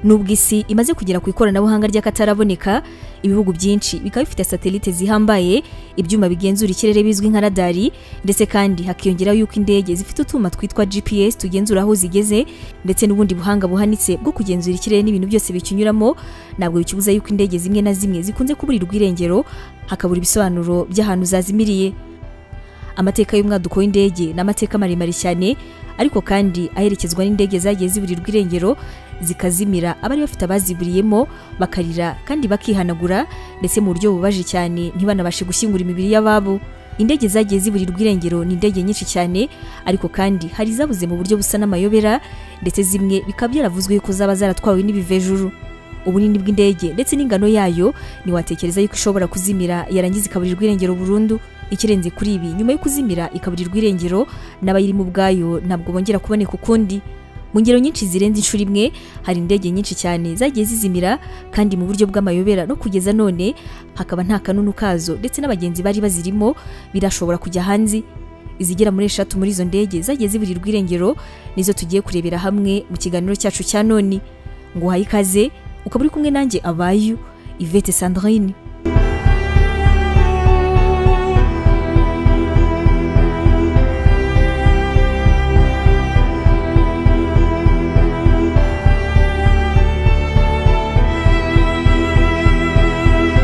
nubwo isi imaze kugera ku ikoranabuhanga ry'akataraboneka ibihugu byinshi bikaba bifite satelite zihambaye ibyuma bigenzura ikirere bizwi nka radari ndetse kandi hakiyongeraho yuko indege zifite utwuma twitwa gps tugenzura aho zigeze ndetse n'ubundi buhanga buhanitse bwo kugenzura ikirere n'ibintu byose bikinyuramo ntabwo bikibuza yuko indege zimwe na zimwe zikunze kuburirwa irengero hakabura ibisobanuro by'ahantu zazimiriye amateka y'umwaduko w'indege ni amateka maremare cyane ariko kandi aherekezwa n'indege zagiye ziburirwa irengero zikazimira abari bafite abaziburiyemo bakarira kandi bakihanagura ndetse mu buryo bubaje cyane ntibanabashe gushyingura imibiri y'ababo indege zagiye ziburirwa irengero ni indege nyinshi cyane ariko kandi hari izabuze mu buryo busa n'amayobera ndetse zimwe bikaba byaravuzwe yuko zaba zaratwawe n'ibivejuru ubunini bw'indege ndetse n'ingano yayo ntiwatekereza yuko ishobora kuzimira yarangiza ikaburirwa irengero burundu ikirenze kuri ibi nyuma yo kuzimira ikaburirwa irengero n'abayirimo ubwayo ntabwo bongera kuboneka ukundi mu ngero nyinshi zirenze inshuro imwe hari indege nyinshi cyane zagiye zizimira kandi mu buryo bw'amayobera no kugeza none hakaba nta kanunu kazo ndetse n'abagenzi bari bazirimo birashobora kujya hanze izigera muri eshatu muri izo ndege zagiye ziburirwa irengero nizo tugiye kurebera hamwe mu kiganiro cyacu cya none ngo uhaye ikaze ukaba uri kumwe nanjye abayu ivete sandrine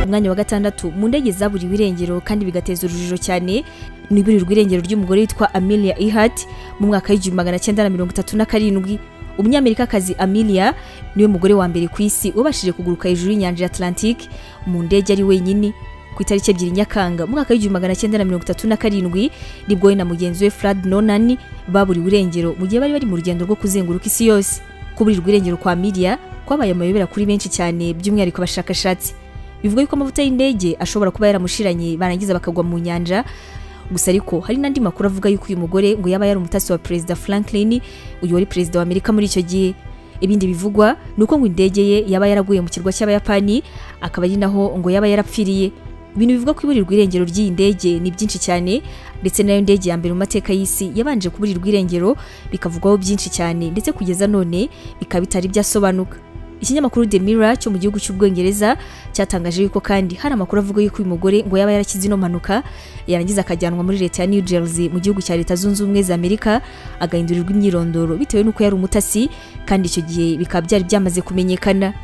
umwanya wa gatandatu mu ndege zaburiwe irengero kandi bigateza urujijo cyane ni iburirwa irengero ry'umugore witwa amelia ihati mu mwaka w'igihumbi magana cyenda na mirongo itatu na karindwi umunyamerikakazi amelia niwe mugore wa mbere ku isi wabashije kuguruka hejuru y'inyanja ya atlantique mu ndege ari wenyine ku itariki ebyiri nyakanga mu mwaka w'igihumbi magana cyenda na mirongo itatu na karindwi nibwo we na mugenzi we frad nonan baburiwe irengero mu gihe bari bari mu rugendo rwo kuzenguruka isi yose kuburirwa irengero kwa amelia kwabaye amayobera kuri benshi cyane by'umwihariko abashakashatsi bivuga yuko amavuta y'indege ashobora kuba yaramushiranye barangiza bakagwa mu nyanja gusa ariko hari n'andi makuru avuga yuko uyu mugore ngo yaba yari umutasi wa perezida franklin uyu wari perezida wa amerika muri icyo gihe ibindi bivugwa ni uko ngo indege ye yaba yaraguye mu kirwa cy'abayapani akaba ari naho ngo yaba yarapfiriye ibintu bivugwa ku iburirwa irengero ry'iyi ndege ni byinshi cyane ndetse nayo ndege ya mbere mu mateka y'isi yabanje kuburirwa irengero bikavugwaho byinshi cyane ndetse kugeza none bikaba bitari byasobanuka ikinyamakuru The Mirror cyo mu gihugu cy'ubwongereza cyatangaje yuko kandi hari amakuru avuga yuko uyu mugore ngo yaba yarakize ino mpanuka yarangiza akajyanwa muri leta ya New Jersey mu gihugu cya leta zunze ubumwe za Amerika agahindurirwa imyirondoro bitewe n'uko yari umutasi kandi icyo gihe bikaba byari byamaze kumenyekana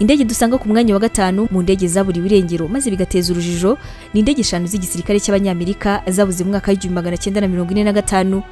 indege dusanga ku mwanya wa gatanu mu ndege zaburiwe irengero maze bigateza urujijo ni indege eshanu z'igisirikare cy'abanyamerika zabuze mu mwaka w'igihumbi magana cyenda na mirongo ine na gatanu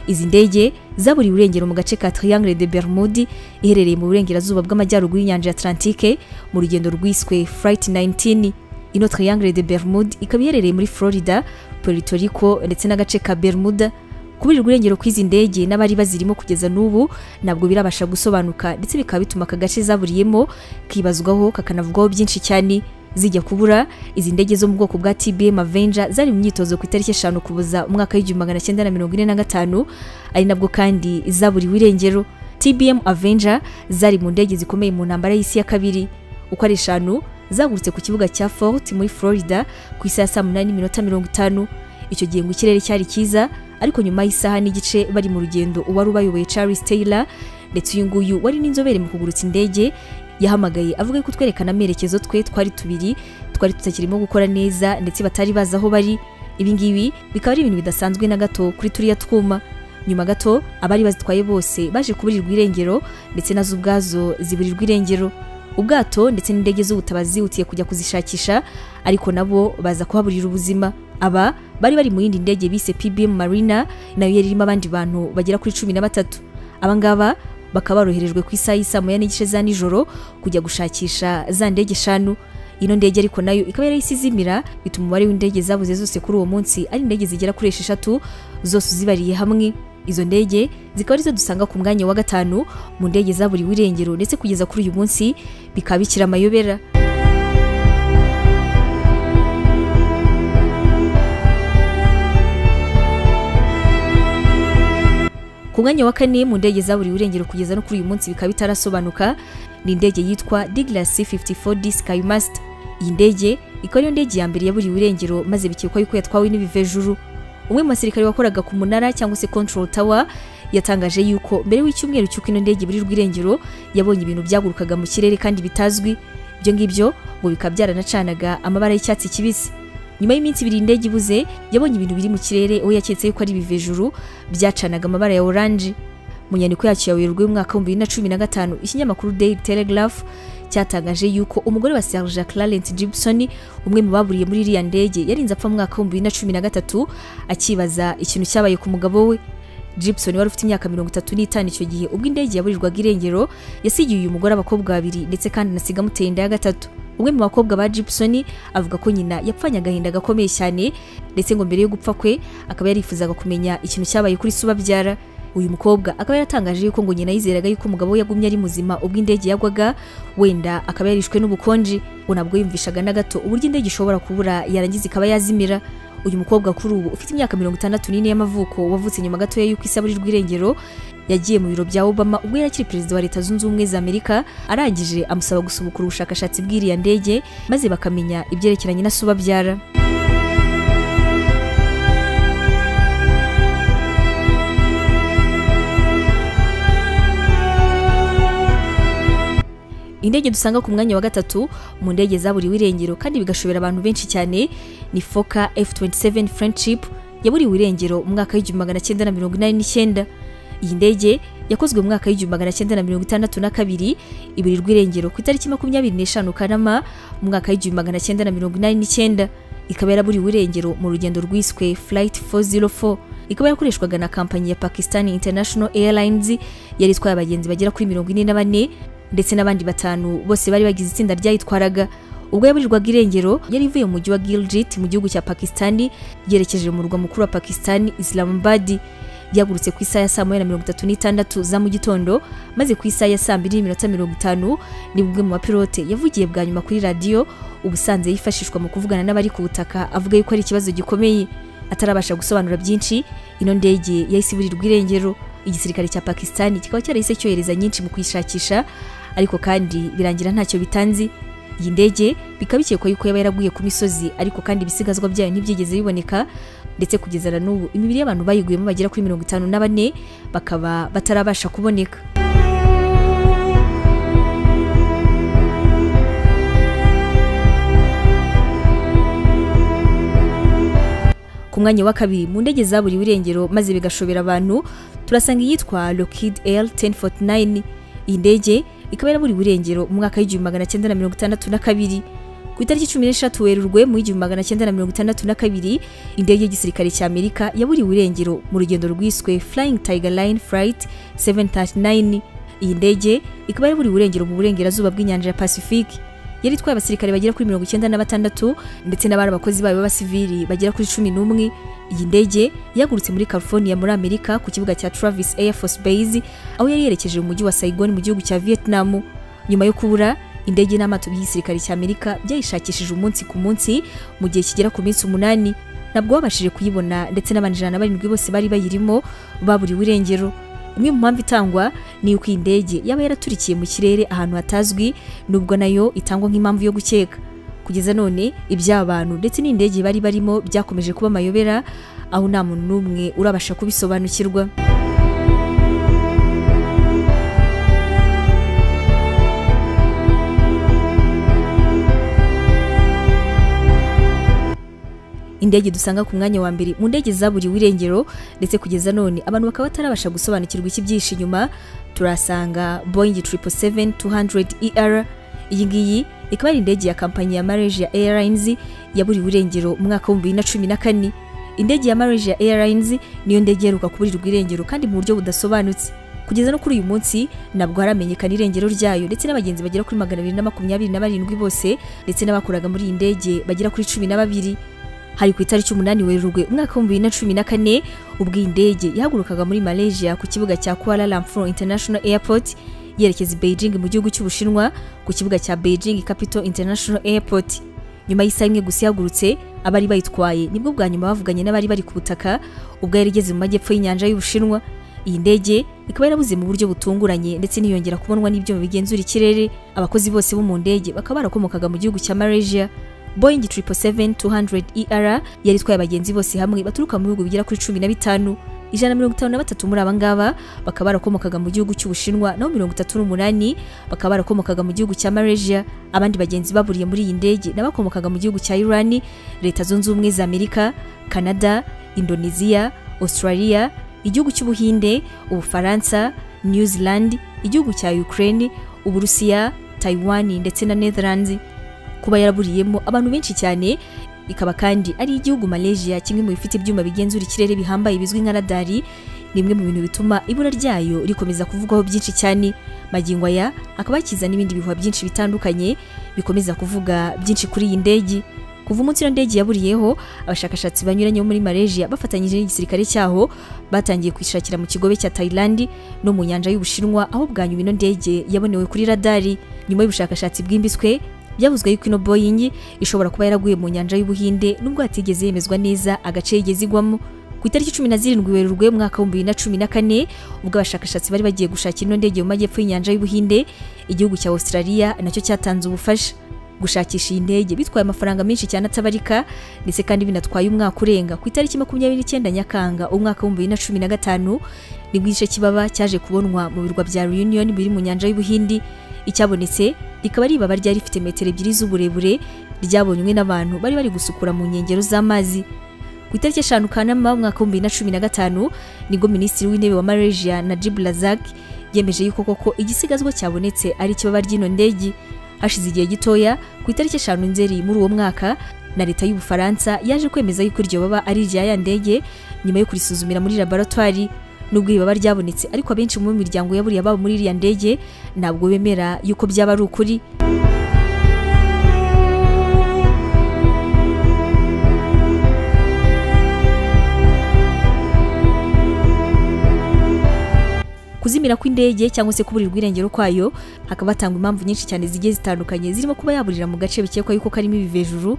izi ndege zaburiwe irengero mu gace ka triangle de bermude iherereye mu burengerazuba bw'amajyaruguru y'inyanja ya atlantique mu rugendo rwiswe flight 19 ino triangle de bermude ikaba iherereye muri florida puerto rico ndetse n'agace ka bermuda kuburirwa irengero kw'izi ndege n'abari bazirimo kugeza n'ubu ntabwo birabasha gusobanuka ndetse bikaba bituma aka gace zaburiyemo kibazwaho kakanavugwaho byinshi cyane zijya kubura izi ndege zo mu bwoko bwa TBM Avenger zari mu myitozo ku itariki eshanu kubuza umwaka w'igihumbi magana cyenda na mirongo ine na gatanu ari nabwo kandi zaburiwe irengero TBM Avenger zari mu ndege zikomeye mu ntambara y'isi ya kabiri uko ari eshanu zagurutse ku kibuga cya Fort muri Florida ku isaha saa munani n'iminota mirongo itanu icyo gihe ngo ikirere cyari cyiza ariko nyuma y'isaha n'igice bari mu rugendo uwari ubayoboye Charles Taylor ndetse uyu nguyu wari n'inzobere mu kugurutsa indege yahamagaye avuga ko twerekana amerekezo twe twari tubiri twari tutakirimo gukora neza ndetse batari bazi aho bari ibi ngibi bikaba ari ibintu bidasanzwe na gato kuri turiya twuma nyuma gato abari bazitwaye bose baje kuburirwa irengero ndetse nazo ubwazo ziburirwa irengero ubwato ndetse n'indege z'ubutabazi zihutiye kujya kuzishakisha ariko nabo baza kuhaburira ubuzima aba bari bari mu yindi ndege bise PBM Marina nayo yari irimo abandi bantu bagera kuri cumi na batatu abangaba bakaba baroherejwe ku isaha y'isaa moya n'igice za nijoro kujya gushakisha za ndege eshanu ino ndege ariko nayo ikaba yari isizimira bituma umubare w'indege zabuze zose kuri uwo munsi ari indege zigera kuri esheshatu zose uzibariye hamwe izo ndege zikaba arizo dusanga ku mwanya wa gatanu mu ndege zaburiwe irengero ndetse kugeza kuri uyu munsi bikaba bikiri amayobera ku mwanya wa kane mu ndege zaburiwe irengero kugeza no kuri uyu munsi bikaba bitarasobanuka ni indege yitwa Douglas C54D Skymaster iyi ndege ikaba ariyo ndege ya mbere yaburiwe irengero maze bikekwa yuko yatwawe n'ibivejuru umwe mu basirikare wakoraga ku munara cyangwa se control tower yatangaje yuko mbere y'icyumweru cy'uko ino ndege iburirwa irengero yabonye ibintu byagurukaga mu kirere kandi bitazwi ibyo ngibyo ngo bikaba byaranacanaga amabara y'icyatsi kibisi nyuma y'iminsi ibiri iyi ndege ibuze yabonye ibintu biri mu kirere aho yaketse yuko ari ibivejuru byacanaga amabara ya oranje mu nyandiko yacyo ya werurwe y'umwaka w'ibihumbi bibiri na cumi na gatanu ikinyamakuru daily telegraph cyatangaje yuko umugore wa Serge Clarence Gibson umwe mu baburiye muri iriya ndege yarinze apfa mu mwaka w'ibihumbi bibiri na cumi na gatatu akibaza ikintu cyabaye ku mugabo we Gibson wari ufite imyaka mirongo itatu n'itanu icyo gihe ubwo indege yaburirwaga irengero yasigiye uyu mugore abakobwa babiri ndetse kandi anasiga amuteye inda ya gatatu umwe mu bakobwa ba Gibson avuga ko nyina yapfanye agahinda gakomeye cyane ndetse ngo mbere yo gupfa kwe akaba yarifuzaga kumenya ikintu cyabaye kuri se ubabyara uyu mukobwa akaba yaratangaje yuko ngo nyina yizeraga yuko umugabo we yagumye ari muzima ubwo indege yagwaga wenda akaba yarishwe n'ubukonje ngo nabwo yumvishaga na gato uburyo indege ishobora kubura yarangiza ikaba yazimira uyu mukobwa kuri ubu ufite imyaka mirongo itandatu n'ine y'amavuko wavutse nyuma gatoya y'uko isaburirwa irengero yagiye mu biro bya obama ubwo yari akiri perezida wa leta zunze ubumwe za amerika arangije amusaba gusubukura ubushakashatsi bw'iriya ndege maze bakamenya ibyerekeranye na se ubabyara indege dusanga ku mwanya wa gatatu mu ndege zaburiwe irengero kandi bigashobera abantu benshi cyane ni foka F27 Friendship yaburiwe irengero mu mwaka w'igihumbi magana cyenda na mirongo inani n'icyenda iyi ndege yakozwe mu mwaka w'igihumbi magana cyenda na mirongo itandatu na kabiri iburirwa irengero ku itariki makumyabiri n'eshanu Kanama mu mwaka w'igihumbi magana cyenda na mirongo inani n'icyenda ikaba yaraburiwe irengero mu rugendo rwiswe Flight 404 ikaba yarakoreshwaga na kampanyi ya Pakistan International Airlines yari itwaye abagenzi bagera kuri mirongo ine na bane ndetse n'abandi batanu bose bari bagize itsinda ryayitwaraga ubwo yaburirwaga irengero yari ivuye mu mujyi wa Gilgit mu gihugu cya Pakistan yerekeje mu murwa mukuru wa Pakistan Islamabad yagurutse ku isaha ya saa moya na mirongo itatu n'itandatu za mu gitondo maze ku isaha ya saa mbiri n'iminota mirongo itanu nibwo umwe mu bapilote yavugiye bwa nyuma kuri radiyo ubusanzwe yifashishwa mu kuvugana n'abari ku butaka avuga yuko ari ikibazo gikomeye atarabasha gusobanura byinshi ino ndege yahise iburirwa irengero igisirikare cya Pakistan kikaba cyarahise cyohereza nyinshi mu kuyishakisha ariko kandi birangira ntacyo bitanzi iyi ndege bikaba bikekwa yuko yaba yaraguye ku misozi ariko kandi ibisigazwa byayo ntibyigeze biboneka ndetse kugeza na n'ubu imibiri y'abantu bayiguyemo bagera kuri mirongo itanu na bane bakaba batarabasha kuboneka ku mwanya wa kabiri mu ndege zaburiwe irengero maze bigashobera abantu turasanga iyitwa Lockheed L 1049 iyi ndege ikaba yaraburiwe irengero mu mwaka w'igihumbi magana cyenda na mirongo itandatu na kabiri ku itariki cumi n'eshatu werurwe mu w'igihumbi magana cyenda na mirongo itandatu na kabiri indege y'igisirikare cya amerika yaburiwe irengero mu rugendo rwiswe Flying Tiger Line Flight 739 iyi ndege ikaba yaraburiwe irengero mu burengerazuba bw'inyanja ya Pacific yari itwaye abasirikare bagera kuri mirongo icyenda na batandatu ndetse n'abari abakozi bayo b'abasivili bagera kuri cumi n'umwe iyi ndege yagurutse muri California muri Amerika ku kibuga cya Travis Air Force Base aho yari yerekeje mu mujyi wa Saigon mu gihugu cya Vietnam nyuma yo kubura indege n'amato by'igisirikare cya Amerika byayishakishije umunsi ku munsi mu gihe kigera ku minsi umunani nabwo babashije kuyibona ndetse n'abantu ijana na barindwi bose bari bayirimo baburiwe irengero imwe mu mpamvu itangwa ni uko iyi ndege yaba yaraturikiye mu kirere ahantu hatazwi nubwo nayo itangwa nk'impamvu yo gukeka kugeza none iby'abantu ndetse n'indege bari barimo byakomeje kuba amayobera aho nta muntu n'umwe urabasha kubisobanukirwa indege dusanga ku mwanya wa mbere mu ndege zaburiwe irengero ndetse kugeza none abantu bakaba batarabasha gusobanukirwa ikibyihishe inyuma turasanga Boeing 777-200ER iyi ngiyi ikaba ari indege ya kampanyi ya Malaysia Airlines yaburiwe irengero mu mwaka w'ibihumbi bibiri na cumi na kane indege ya Malaysia Airlines niyo ndege iheruka kuburirwa irengero kandi mu buryo budasobanutse kugeza no kuri uyu munsi nabwo haramenyekana irengero ryayo ndetse n'abagenzi bagera kuri magana abiri na makumyabiri na barindwi bose ndetse n'abakoraga muri iyi ndege bagera kuri cumi na babiri hari ku itariki umunani werurwe umwaka w'ibihumbi bibiri na cumi na kane ubwo iyi ndege yahagurukaga muri Malaysia ku kibuga cya Kuala Lumpur International Airport yerekeza i Beijing mu gihugu cy'Ubushinwa ku kibuga cya Beijing Capital International Airport nyuma y'isaha imwe gusa ihagurutse abari bayitwaye nibwo bwa nyuma bavuganye n'abari bari ku butaka ubwo yari igeze mu majyepfo y'inyanja y'Ubushinwa iyi ndege ikaba yarabuze mu buryo butunguranye ndetse niyongera kubonwa n'ibyuma bigenzura ikirere abakozi bose bo mu ndege bakaba barakomokaga mu gihugu cya malaysia boeing 777-200 er yari itwaye abagenzi bose hamwe baturuka mu bihugu bigera kuri cumi na bitanu ijana na mirongo itanu na batatu muri abangaba bakaba barakomokaga mu gihugu cy'ubushinwa naho mirongo itatu n'umunani bakaba barakomokaga mu gihugu cya malaysia abandi bagenzi baburiye muri iyi ndege n'abakomokaga mu gihugu cya irani leta zunze ubumwe za amerika canada indonesia australia igihugu cy'ubuhinde ubufaransa new zealand igihugu cya ukraine uburusiya taiwan ndetse na netherlands kuba yaraburiyemo abantu benshi cyane ikaba kandi ari igihugu malaysia kimwe mu bifite ibyuma bigenzura ikirere bihambaye bizwi nka radari ni bimwe mu bintu bituma ibura ryayo rikomeza kuvugwaho byinshi cyane magingo aya akaba yakiza n'ibindi bihuha byinshi bitandukanye bikomeza kuvuga byinshi kuri iyi ndege kuva umunsi iyo ndege yaburiyeho abashakashatsi banyuranye bo muri malaysia bafatanyije n'igisirikare cyaho batangiye kwishakira mu kigobe cya thailand no mu nyanja y'ubushinwa aho bwa nyuma ino ndege yabonewe kuri radari nyuma y'ubushakashatsi bwimbitswe byavuzwe yuko ino boeing ishobora kuba yaraguye mu nyanja y'ubuhinde nubwo hatigeze yemezwa neza agace yigeze igwamo ku itariki cumi na zirindwi werurwe umwaka w'ibihumbi bibiri na cumi na kane ubwo abashakashatsi bari bagiye gushakira ino ndege mu majyepfo y'inyanja y'ubuhinde igihugu cya australia nacyo cyatanze ubufasha gushakisha iyi ndege bitwaye amafaranga menshi cyane atabarika ndetse kandi binatwaye umwaka urenga ku itariki makumyabiri n'icyenda nyakanga umwaka w'ibihumbi bibiri na cumi na gatanu nibwo igice kibaba cyaje kubonwa mu birwa bya reunion biri mu nyanja y'ubuhindi icyabonetse rikaba ari ibaba ryari rifite metero ebyiri z'uburebure ryabonywe n'abantu bari bari gusukura mu nkengero z'amazi ku itariki eshanu kanama umwaka w'ibihumbi bibiri na cumi na gatanu nibwo minisitiri w'intebe wa malaysia najib razak yemeje yuko koko igisigazwa cyabonetse ari ikibaba ry'ino ndege hashize igihe gitoya ku itariki eshanu nzeri muri uwo mwaka na leta y'ubufaransa yaje kwemeza yuko iryo baba ari irya ya ndege nyuma yo kurisuzumira muri laboratwari nubwo iri baba ryabonetse ariko abenshi mu miryango yaburiye ababo muri iriya ndege ntabwo bemera yuko byaba ari ukuri kuzimira kw'indege cyangwa se kuburira ubwirengero kwayo hakaba hatangwa impamvu nyinshi cyane zigiye zitandukanye zirimo kuba yaburira mu gace bikekwa yuko karimo ibivejuru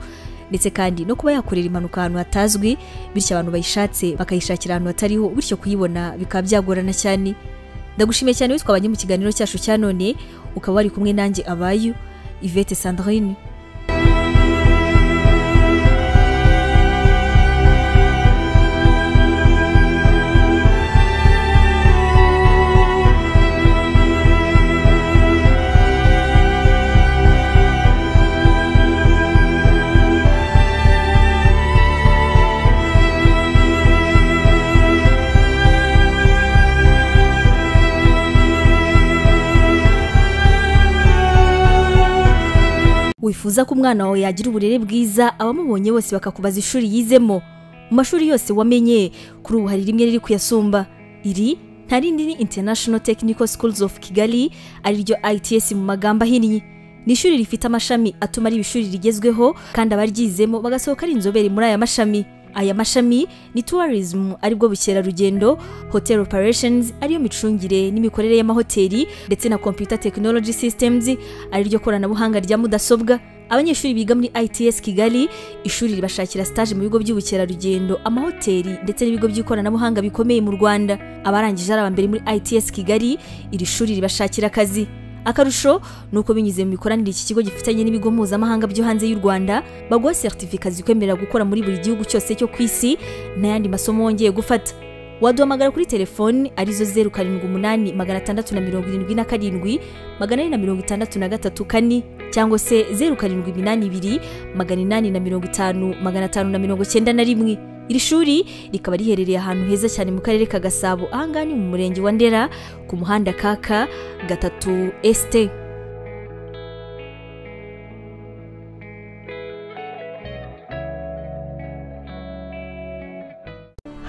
ndetse kandi no kuba yakorera impanuka ahantu hatazwi bityo abantu bayishatse bakayishakira ahantu hatariho bityo kuyibona bikaba byagorana cyane ndagushimiye cyane witwabanye mu kiganiro cyacu cya none ukaba wari kumwe nanjye abayu Yvette Sandrine wifuza ko umwana wawe yagira uburere bwiza abamubonye bose bakakubaza ishuri yizemo mu mashuri yose wamenye kuri ubu hari rimwe riri kuyasumba iri nta rindi ni international technical schools of kigali ariryo its mu magambo ahinnye ni ishuri rifite amashami atuma ari ishuri rigezweho kandi abaryizemo bagasohoka ari inzobere muri aya mashami aya mashami ni tourism aribwo bukerarugendo hotel operations ariyo micungire n'imikorere y'amahoteli ndetse na computer technology systems ariryo koranabuhanga rya mudasobwa abanyeshuri biga muri its kigali ishuri ribashakira stage mu bigo by'ubukerarugendo amahoteli ndetse n'ibigo by'ikoranabuhanga bikomeye mu rwanda abarangije ari abambere muri its kigali iri shuri ribashakira akazi akarusho ni uko binyuze mu mikoranire iki kigo gifitanye n'ibigo mpuzamahanga byo hanze y'u rwanda baguha seritifika zikwemerera gukora muri buri gihugu cyose cyo ku isi n'ayandi masomo wongeye gufata waduhamagara kuri telefoni arizo zeru karindwi umunani magana atandatu na mirongo irindwi na karindwi magana ane na mirongo itandatu na gatatu kane cyangwa se zeru karindwi iminani ibiri magana inani na mirongo itanu magana atanu na mirongo cyenda na rimwe iri shuri rikaba riherereye ahantu heza cyane mu karere ka gasabo ahangaha ni mu murenge wa ndera ku muhanda kaka gatatu esite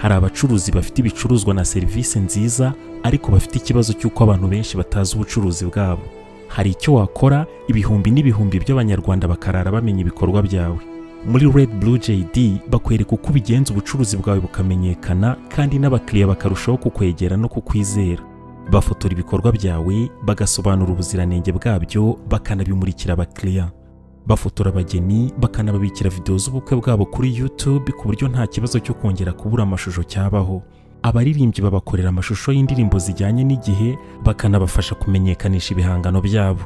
hari abacuruzi bafite ibicuruzwa na serivisi nziza ariko bafite ikibazo cy'uko abantu benshi batazi ubucuruzi bwabo hari icyo wakora ibihumbi n'ibihumbi by'abanyarwanda bakarara bamenya ibikorwa byawe muri red blue jd bakwereka uko ubigenza ubucuruzi bwawe bukamenyekana kandi n'abakiriya bakarushaho kukwegera no kukwizera bafotora ibikorwa byawe bagasobanura ubuziranenge bwabyo bakanabimurikira abakiriya bafotora abageni bakanababikira videwo z'ubukwe bwabo kuri youtube ku buryo nta kibazo cyo kongera kubura amashusho cyabaho abaririmbyi babakorera amashusho y'indirimbo zijyanye n'igihe bakanabafasha kumenyekanisha ibihangano byabo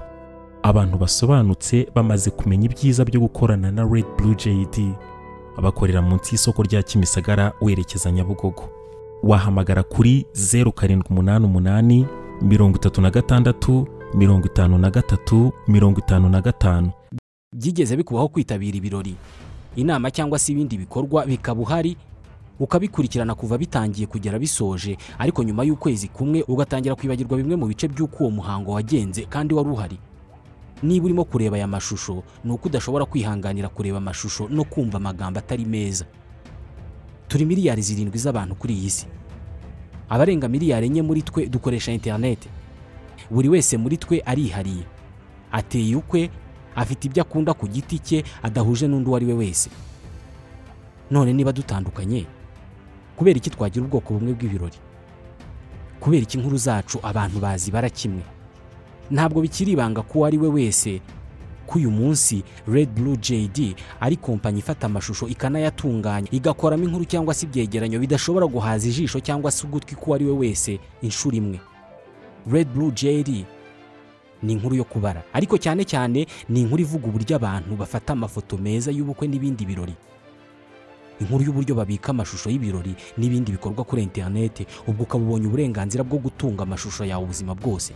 abantu basobanutse bamaze kumenya ibyiza byo gukorana na Red Blue JD bakorera munsi y'isoko rya Kimisagara werekeza Nyabugogo wahamagara kuri 0788 36 53 55 byigeze bikubaho kwitabira ibirori inama cyangwa se ibindi bikorwa bikaba uhari ukabikurikirana kuva bitangiye kugera bisoje ariko nyuma y'ukwezi kumwe ugatangira kwibagirwa bimwe mu bice by'uko uwo muhango wagenze kandi wari uhari niba urimo kureba aya mashusho ni uko udashobora kwihanganira kureba amashusho no kumva amagambo atari meza turi miliyari zirindwi z'abantu kuri iyi si abarenga miliyari enye muri twe dukoresha interineti buri wese muri twe arihariye ateye ukwe afite ibyo akunda ku giti cye adahuje n'undi uwo ari we wese none niba dutandukanye kubera iki twagira ubwoko bumwe bw'ibirori kubera iki inkuru zacu abantu bazibara kimwe ntabwo bikiri ibanga ko uwo ari we wese ko uyu munsi red blue jd ari kompanyi ifata amashusho ikanayatunganya igakoramo inkuru cyangwa se ibyegeranyo bidashobora guhaza ijisho cyangwa se ugutwi ko uwo ari we wese inshuro imwe red blue jd ni inkuru yo kubara ariko cyane cyane ni inkuru ivuga uburyo abantu bafata amafoto meza y'ubukwe n'ibindi birori inkuru y'uburyo babika amashusho y'ibirori n'ibindi bikorwa kuri interineti ubwo ukaba ubonye uburenganzira bwo gutunga amashusho yawe ubuzima bwose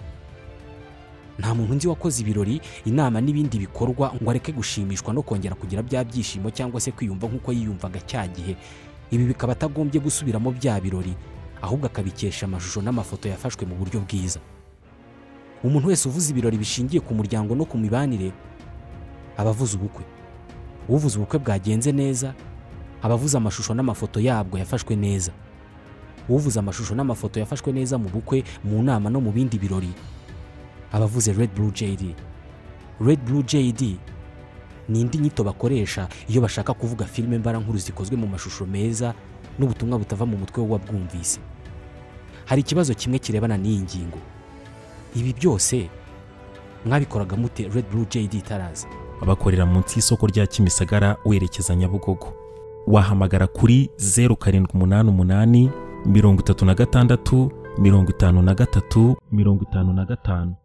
nta muntu nzi wakoze ibirori inama n'ibindi bikorwa ngo areke gushimishwa no kongera kugira bya byishimo cyangwa se kwiyumva nk'uko yiyumvaga cya gihe ibi bikaba atagombye gusubiramo bya birori ahubwo akabikesha amashusho n'amafoto yafashwe mu buryo bwiza umuntu wese uvuze ibirori bishingiye ku muryango no ku mibanire aba avuze ubukwe uvuze ubukwe bwagenze neza aba avuze amashusho n'amafoto yabwo yafashwe neza uvuze amashusho n'amafoto yafashwe neza mu bukwe mu nama no mu bindi birori aba avuze red blue jd red blue jd ni indi nyito bakoresha iyo bashaka kuvuga filime mbarankuru zikozwe mu mashusho meza n'ubutumwa butava mu mutwe w'uwabwumvise hari ikibazo kimwe kirebana n'iyi ngingo ibi byose mwabikoraga mute red blue jd itaraza bakorera munsi y'isoko rya Kimisagara werekeza Nyabugogo wahamagara kuri 0788 36 53 55